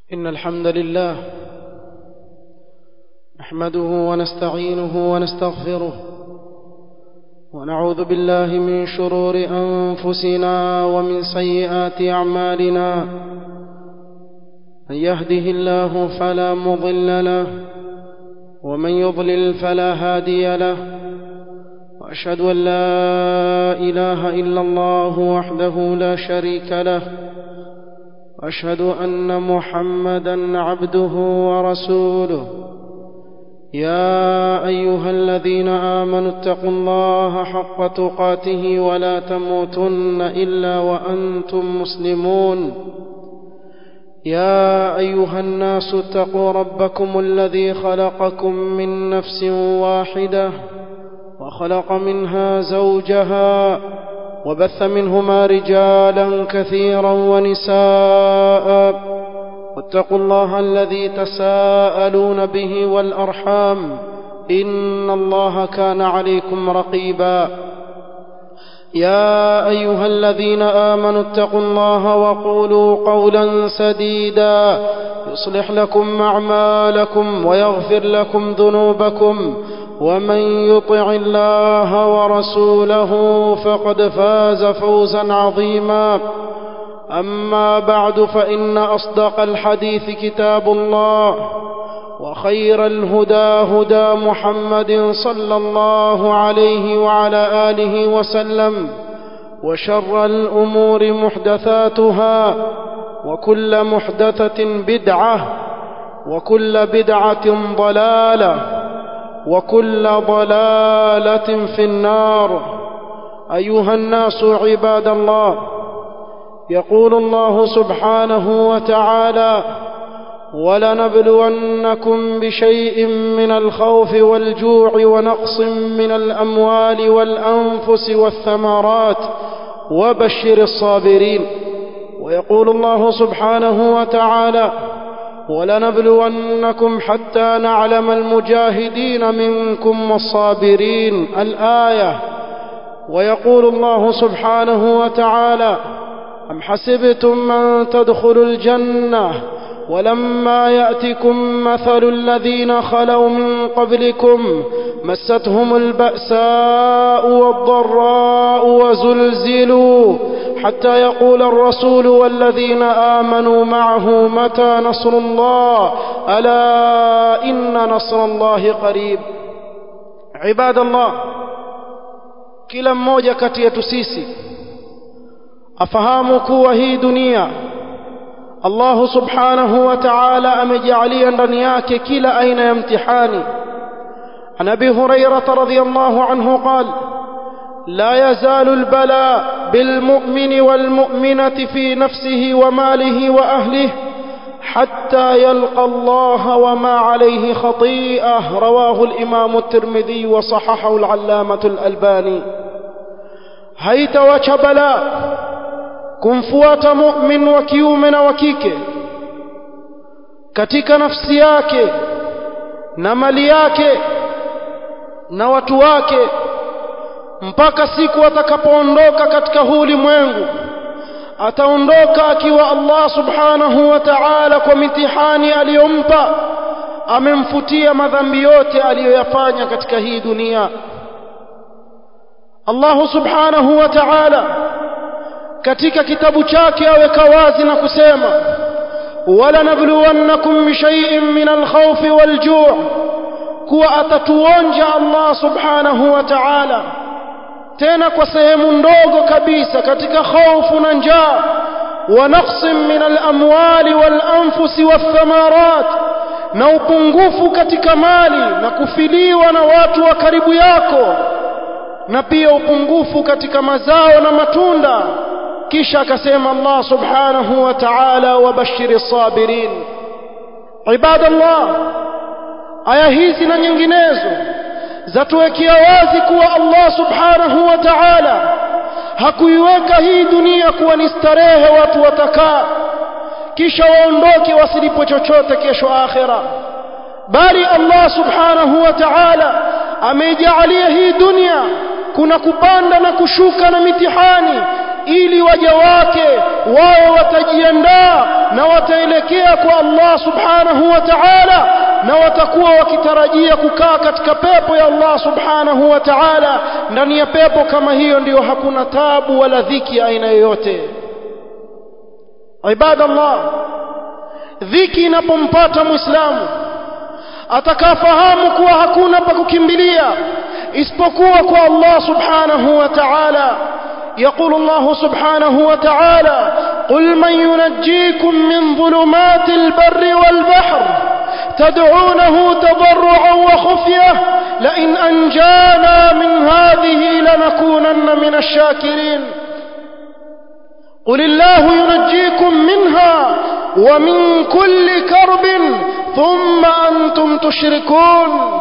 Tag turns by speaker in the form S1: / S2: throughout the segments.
S1: إن الحمد لله نحمده ونستعينه ونستغفره ونعوذ بالله من شرور أنفسنا ومن سيئات أعمالنا من يهده الله فلا مضل له ومن يضلل فلا هادي له وأشهد أن لا إله إلا الله وحده لا شريك له واشهد ان محمدا عبده ورسوله يا ايها الذين امنوا اتقوا الله حق تقاته ولا تموتن الا وانتم مسلمون يا ايها الناس اتقوا ربكم الذي خلقكم من نفس واحده وخلق منها زوجها وبث منهما رجالا كثيرا ونساء واتقوا الله الذي تساءلون به والارحام ان الله كان عليكم رقيبا يا ايها الذين امنوا اتقوا الله وقولوا قولا سديدا يصلح لكم اعمالكم ويغفر لكم ذنوبكم ومن يطع الله ورسوله فقد فاز فوزا عظيما اما بعد فان اصدق الحديث كتاب الله وخير الهدى هدى محمد صلى الله عليه وعلى اله وسلم وشر الامور محدثاتها وكل محدثه بدعه وكل بدعه ضلاله وكل ضلاله في النار ايها الناس عباد الله يقول الله سبحانه وتعالى ولنبلونكم بشيء من الخوف والجوع ونقص من الاموال والانفس والثمرات وبشر الصابرين ويقول الله سبحانه وتعالى ولنبلونكم حتى نعلم المجاهدين منكم والصابرين الايه ويقول الله سبحانه وتعالى ام حسبتم من تدخلوا الجنه ولما ياتكم مثل الذين خلوا من قبلكم مستهم الباساء والضراء وزلزلوا حتى يقول الرسول والذين امنوا معه متى نصر الله الا ان نصر الله قريب عباد الله kila mmoja kati yetu sisi afahamu kuwa hii dunia Allah subhanahu wa ta'ala amejalia ndani yake kila aina ya mtihani عن ابي هريره رضي الله عنه قال لا يزال البلاء بالمؤمن والمؤمنه في نفسه وماله واهله حتى يلقى الله وما عليه خطيئه رواه الامام الترمذي وصححه العلامه الالباني haitawacha balaa kumfuata mu'min wa kiume na wa kike katika nafsi yake na mali yake na watu wake mpaka siku atakapoondoka katika huu ulimwengu ataondoka akiwa Allah subhanahu wa ta'ala kwa mitihani aliyompa amemfutia madhambi yote aliyoyafanya katika hii dunia Allah subhanahu wa ta'ala katika kitabu chake aweka wazi na kusema wala nabluwannakum bishay'in min alkhawfi walju' kuwa atatuonja Allah subhanahu wa ta'ala tena kwa sehemu ndogo kabisa katika hofu na njaa wa naqsin min al-amwali wal-anfusi wath-thamarat na upungufu katika mali na kufiliwa na watu wa karibu yako na pia upungufu katika mazao na matunda kisha akasema Allah subhanahu wa ta'ala wabashiri sabirin ibadallah aya hizi na nyinginezo zatuwekea wazi kuwa Allah subhanahu wa ta'ala hakuiweka hii dunia kuwa ni starehe watu watakaa kisha waondoke wasilipo chochote kesho akhira bali Allah subhanahu wa ta'ala ameijalia hii dunia kuna kupanda na kushuka na mitihani ili waja wake wawe watajiandaa na wataelekea kwa Allah subhanahu wa ta'ala na watakuwa wakitarajia kukaa katika pepo ya Allah subhanahu wa ta'ala ndani ya pepo kama hiyo ndiyo hakuna tabu wala dhiki aina yoyote ibadallah dhiki inapompata muislamu atakafahamu kuwa hakuna pa kukimbilia isipokuwa kwa Allah subhanahu wa ta'ala يقول الله سبحانه وتعالى قل من ينجيكم من ظلمات البر والبحر تدعونه تضرعا وخفية لئن أنجانا من هذه لنكونن من الشاكرين قل الله ينجيكم منها ومن كل كرب ثم أنتم تشركون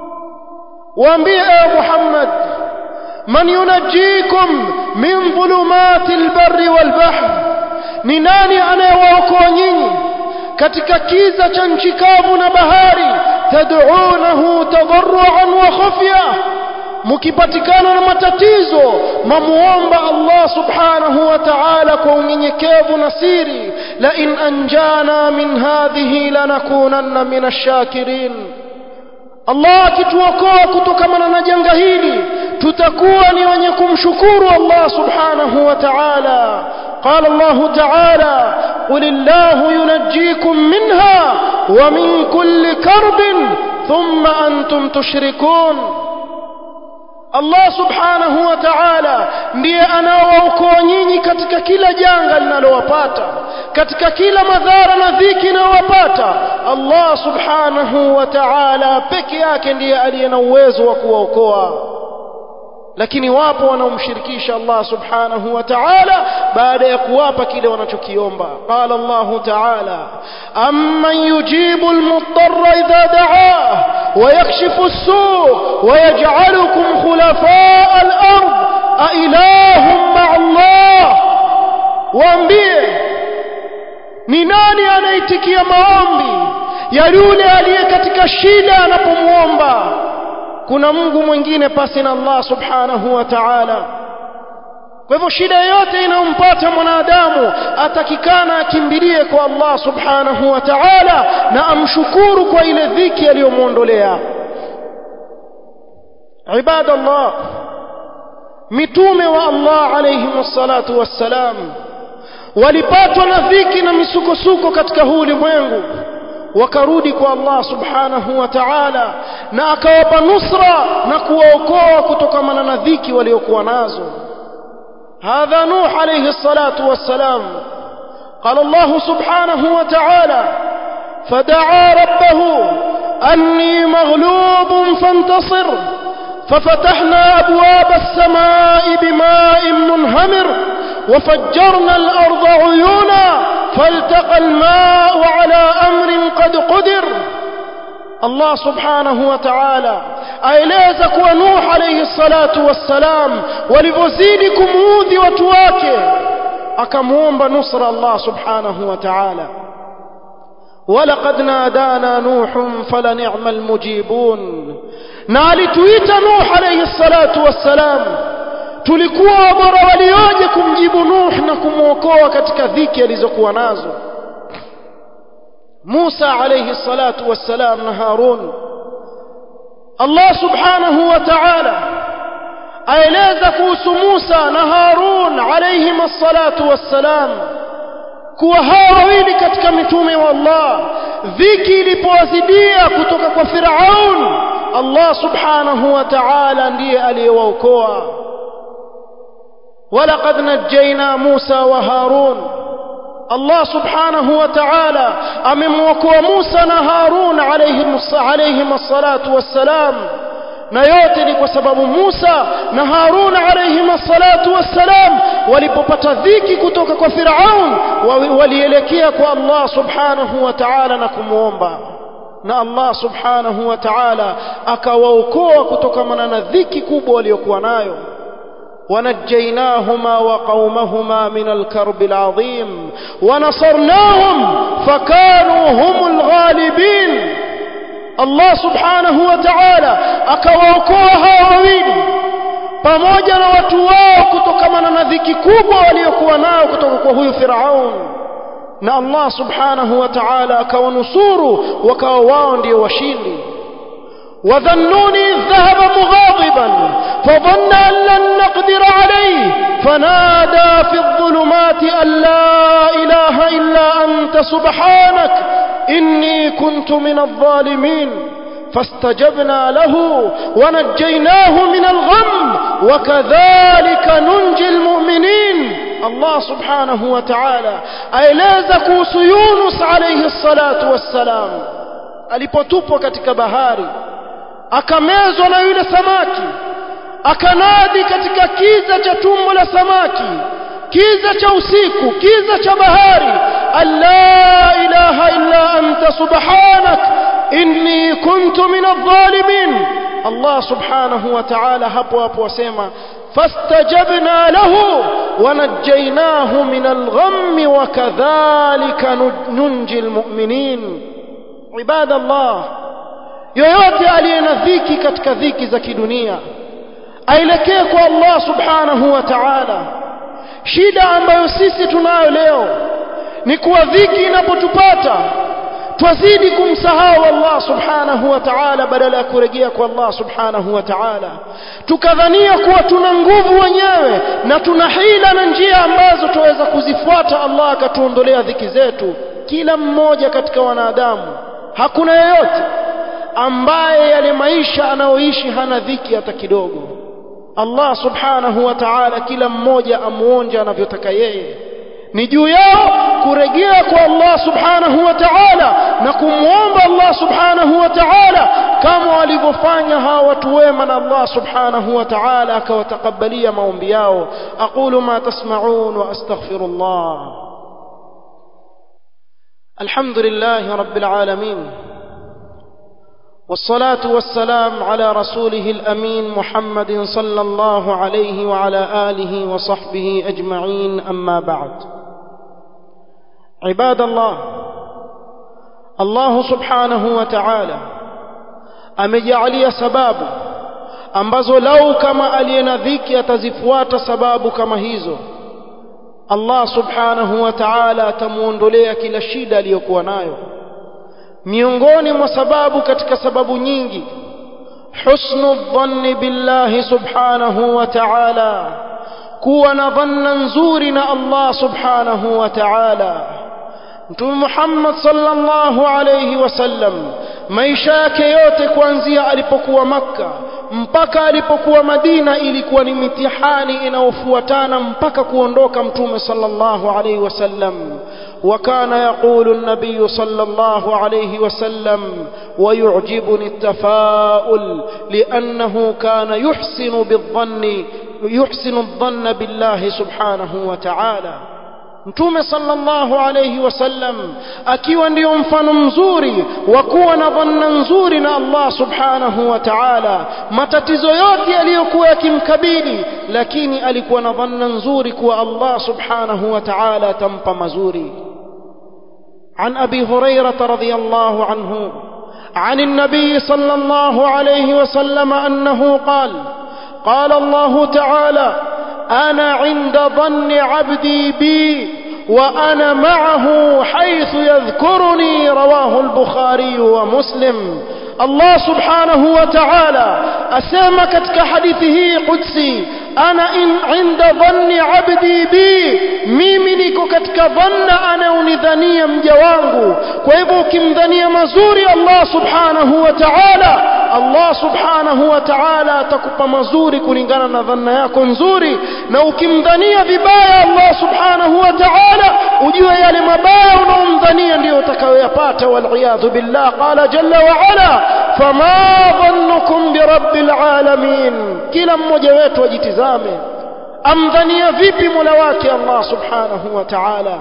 S1: وانبئ محمد من ينجيكم من ظلمات البر والبحر ni nani anayewaokoa nyinyi katika kiza cha nchi kavu na bahari tad'unahu tadarruan wa khufya mkipatikana na matatizo mamuomba Allah subhanahu wa ta'ala kwa unyenyekevu na siri la in anjana min hadhihi lanakunanna min ash-shakirin Allah akituokoa kutokana na janga hili tutakuwa ni wenye kumshukuru Allah subhanahu wa ta'ala قال الله تعالى قل الله ينجيكم منها ومن كل كرب ثم أنتم تشركون Allah subhanahu wa ta'ala ndiye anaowaokoa nyinyi katika kila janga linalowapata katika kila madhara na dhiki inayowapata Allah subhanahu wa ta'ala peke yake ndiye aliye na uwezo wa kuwaokoa lakini wapo wanaomshirikisha Allah subhanahu wa ta'ala baada ya kuwapa kile wanachokiomba qala Allah ta'ala amman yujibu al-mudtarra idha da'ah wa yakshifu as-su' wa yaj'alukum khulafa' al-ard a ilahum ma'a Allah waambie ni nani anaitikia maombi ya yule aliye katika shida anapomuomba kuna Mungu mwingine pasi na Allah subhanahu wa ta'ala kwa hivyo shida yoyote inayompata mwanadamu atakikana akimbilie kwa Allah subhanahu wa ta'ala na amshukuru kwa ile dhiki aliyomwondolea ibada Allah mitume wa Allah alayhi wassalatu wassalam walipatwa na dhiki na misukosuko katika huu ulimwengu wakarudi kwa Allah subhanahu wa ta'ala na akawapa nusra na kuwaokoa kutokana na dhiki waliokuwa nazo hadha nuh alayhi salatu wassalam قال الله سبحانه وتعالى فدعا ربه أني مغلوب فانتصر ففتحنا أبواب السماء بماء منهمر وفجرنا الأرض عيونا فالتقى الماء على أمر قد قدر الله سبحانه وتعالى aeleza kuwa Nuh alayhi salatu wassalam walivyozidi kumuudhi watu wake akamuomba nusra Allah subhanahu wa ta'ala ولقد نادانا نوح فلنعم المجيبون na alituita Nuh alayhi salatu wassalam tulikuwa bora walioje kumjibu Nuh na kumwokoa katika dhiki alizokuwa nazo Musa alayhi salatu wassalam na Harun Allah subhanahu wa ta'ala aeleza kuhusu Musa na Harun alayhim salatu wassalam kuwa hawa wawili katika mitume wa Allah dhiki ilipowazidia kutoka kwa Firaun Allah subhanahu wa ta'ala ndiye aliyewaokoa ولقد نجينا موسى وهارون الله سبحانه وتعالى amemwokoa Musa na Harun alayhim alayhim الصلاه والسلام na yote ni kwa sababu Musa na Harun alayhim الصلاه والسلام walipopata dhiki kutoka kwa Firaun walielekea kwa Allah subhanahu wa ta'ala na kumuomba na Allah subhanahu wa ta'ala akawaokoa kutokana na dhiki kubwa waliokuwa nayo ونجيناهما وقومهما من الكرب العظيم ونصرناهم فكانوا هم الغالبين الله سبحانه وتعالى akawaokoa hawa wawili pamoja na watu wao kutokamana na dhiki kubwa waliokuwa nayo kutoka kwa huyu Firaun na Allah subhanahu wa ta'ala akawanusuru wakawa wao ndio washindi وذنوني ذهب مغاضبا فظن أن لن نقدر عليه فنادى في الظلمات أن لا إله إلا أنت سبحانك إني كنت من الظالمين فاستجبنا له ونجيناه من الغم وكذلك ننجي المؤمنين الله سبحانه وتعالى aeleza kuhusu Yunus alayhi salatu wassalam alipotupwa katika bahari akamezwa na yule samaki akanadi katika kiza cha tumbo la samaki kiza cha usiku kiza cha bahari alla ilaha illa anta subhanak inni kuntu min adh-dhalimin Allah subhanahu wa ta'ala hapo hapo wasema fastajabna lahu wanajjaynahu min al-ghammi wa kadhalika nunji al-mu'minin ibadallah yoyote aliye na dhiki katika dhiki za kidunia aelekee kwa Allah subhanahu wa ta'ala shida ambayo sisi tunayo leo ni kuwa dhiki inapotupata twazidi kumsahau Allah subhanahu wa ta'ala badala ya kurejea kwa Allah subhanahu wa ta'ala tukadhania kuwa tuna nguvu wenyewe na tuna hila na njia ambazo tuweza kuzifuata Allah akatuondolea dhiki zetu kila mmoja katika wanadamu hakuna yeyote ambaye yale maisha anayoishi hana dhiki hata kidogo Allah subhanahu wa ta'ala kila mmoja amuonja anavyotaka yeye ni juu yao kurejea kwa Allah subhanahu wa ta'ala na kumwomba Allah subhanahu wa ta'ala kama walivyofanya hawa watu wema na Allah subhanahu wa ta'ala akawatakabalia maombi yao aqulu ma tasma'un wa astaghfirullah alhamdulillah rabbil alamin والصلاة والسلام على رسوله الأمين محمد صلى الله عليه وعلى آله وصحبه أجمعين أما بعد عباد الله الله سبحانه وتعالى amejalia sababu ambazo lau kama aliye na dhiki atazifuata sababu kama hizo Allah subhanahu wa ta'ala atamuondolea kila shida aliyokuwa nayo miongoni mwa sababu katika sababu nyingi husnu dhanni billahi subhanahu wa ta'ala kuwa na dhanna nzuri na Allah subhanahu wa ta'ala Mtume Muhammad sallallahu alayhi wasallam maisha yake yote kuanzia alipokuwa Makka mpaka alipokuwa Madina ilikuwa ni mitihani inayofuatana mpaka kuondoka Mtume sallallahu alayhi wasallam وكان يقول النبي صلى الله عليه وسلم ويعجبني التفاؤل لأنه كان يحسن بالظن يحسن الظن بالله سبحانه وتعالى Mtume sallallahu alayhi wasallam akiwa ndio mfano mzuri wa kuwa na dhanna nzuri na Allah subhanahu wa ta'ala matatizo yote yaliyokuwa yakimkabili lakini alikuwa na dhanna nzuri kuwa Allah subhanahu wa ta'ala atampa mazuri عن أبي هريرة رضي الله عنه عن النبي صلى الله عليه وسلم أنه قال قال الله تعالى أنا عند ظن عبدي بي وأنا معه حيث يذكرني رواه البخاري ومسلم الله سبحانه وتعالى أسامك كحديثه قدسي أنا إن عند ظن عبدي بي mimi niko katika dhanna anaonidhania mja wangu kwa hivyo ukimdhania mazuri Allah subhanahu wa ta'ala Allah subhanahu wa ta'ala atakupa mazuri kulingana na dhanna yako nzuri na ukimdhania vibaya Allah subhanahu wa ta'ala ujue yale mabaya unaomdhania ndiyo utakayoyapata wal'iyadhu billah qala jalla wa ala fama dhannukum birabbil alamin kila mmoja wetu ajitizame amdhania vipi mola wake Allah subhanahu wa ta'ala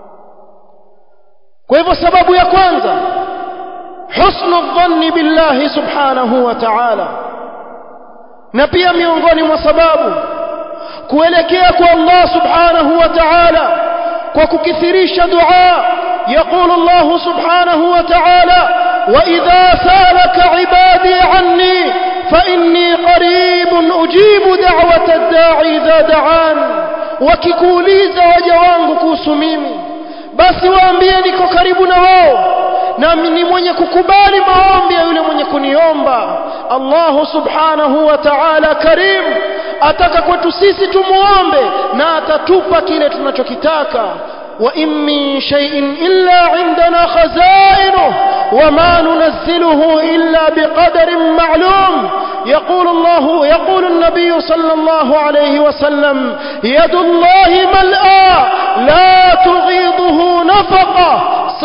S1: kwa hivyo sababu ya kwanza husnu dhanni billahi subhanahu wa ta'ala na pia miongoni mwa sababu kuelekea kwa Allah subhanahu wa ta'ala kwa kukithirisha dua يقول الله سبحانه وتعالى وإذا سالك عبادي عني فإني قريب أجيب دعوة الداعي إذا دعان wakikuuliza waja wangu kuhusu mimi basi waambie niko karibu na wao nami ni mwenye kukubali maombi ya yule mwenye kuniomba Allah subhanahu wa ta'ala karim ataka kwetu sisi tumuombe na atatupa kile tunachokitaka wa in min shay'in illa indana khazainuhu wama nunazziluhu illa biqadarin ma'lum يقول الله يقول النبي صلى الله عليه وسلم يد الله ملأى لا تغيضه نفقة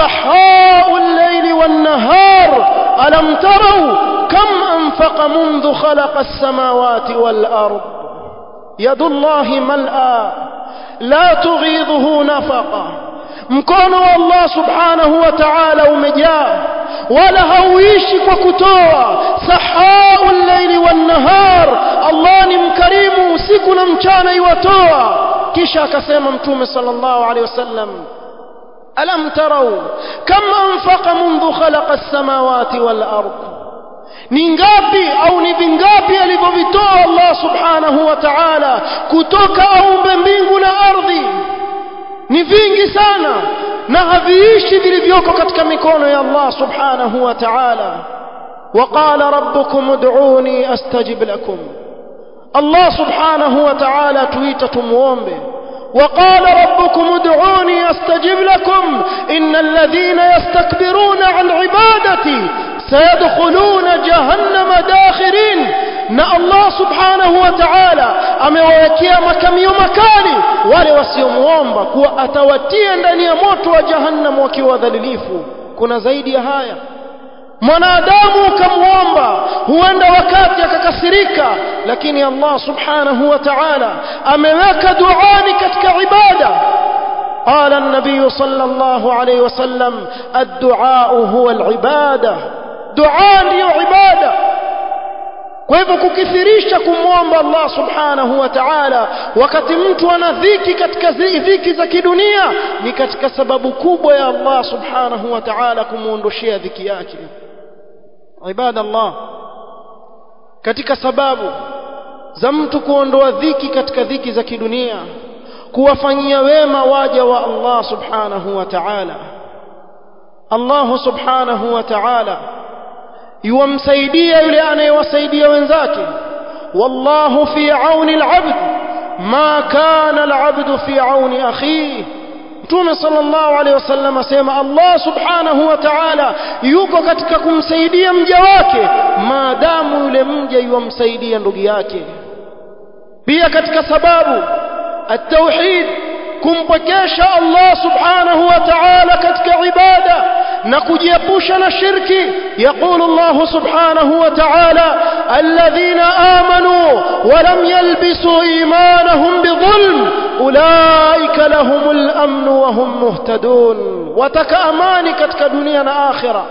S1: صحاء الليل والنهار ألم تروا كم أنفق منذ خلق السماوات والأرض يد الله ملأى لا تغيضه نفقة mkono wa Allah subhanahu wa ta'ala umejaa wala hauishi kwa kutoa sahaul laili wan nahar Allah ni mkarimu usiku na mchana iwatoa kisha akasema mtume sallallahu alaihi wasallam alam tarau kam anfaqa mundu khalaqa as-samawati wal ard ni ngapi au ni vingapi alivyovitoa Allah subhanahu wa ta'ala kutoka aumbe mbingu na ardhi ni vingi sana na haviishi vilivyoko katika mikono ya Allah subhanahu wa ta'ala وقال ربكم ادعوني استجب لكم الله سبحانه وتعالى تويت تموombe وقال ربكم ادعوني استجب لكم ان الذين يستكبرون عن عبادتي سيدخلون جهنم داخرين na Allah subhanahu wa ta'ala amewawekea makamio makali wale wasiomuomba kuwa atawatia ndani ya moto wa jahannam wakiwa wadhalilifu kuna zaidi ya haya mwanadamu ukamwomba huenda wakati akakasirika lakini Allah subhanahu wa ta'ala ameweka duani katika ibada قال النبي صلى الله عليه وسلم الدعاء هو العبادة دعاء هي عبادة kwa hivyo kukithirisha kumwomba Allah subhanahu wa ta'ala wakati mtu ana dhiki katika dhiki za kidunia ni katika sababu kubwa ya Allah subhanahu wa ta'ala kumuondoshea dhiki yake ibada Allah katika sababu za mtu kuondoa dhiki katika dhiki za kidunia kuwafanyia wema waja wa Allah subhanahu wa ta'ala Allah subhanahu wa ta'ala yuwamsaidia yule anayewasaidia wenzake wallahu fi auni alabd ma kana alabd fi auni akhihi Mtume sallallahu alaihi wasallam asema Allah subhanahu wa ta'ala yuko katika kumsaidia mja wake maadamu yule mja yuwamsaidia ndugu yake pia katika sababu at-tauhid kumpokesha Allah subhanahu wa ta'ala katika ibada na kujiepusha na shirki يقول الله سبحانه وتعالى الذين آمنوا ولم يلبسوا إيمانهم بظلم أولئك لهم الأمن وهم مهتدون وتكأماني كتك دنيا آخرة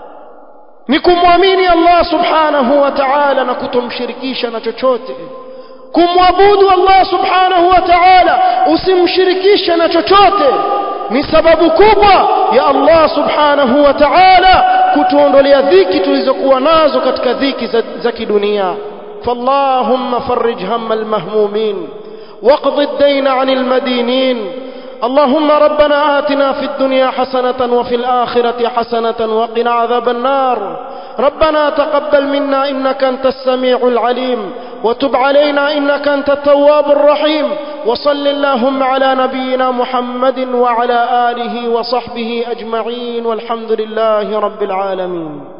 S1: nikumwamini Allah subhanahu wa ta'ala na kutomshirikisha na chochote kumwabudu Allah subhanahu wa ta'ala usimshirikishe na chochote ni sababu kubwa ya Allah subhanahu wa ta'ala kutuondolea dhiki tulizokuwa nazo katika dhiki za, za kidunia فاللهم فرج هم المهمومين واقض الدين عن المدينين اللهم ربنا آتنا في الدنيا حسنة وفي الآخرة حسنة وقنا عذاب النار ربنا تقبل منا إنك أنت السميع العليم وتب علينا إنك أنت التواب الرحيم وصل اللهم على نبينا محمد وعلى آله وصحبه أجمعين والحمد لله رب العالمين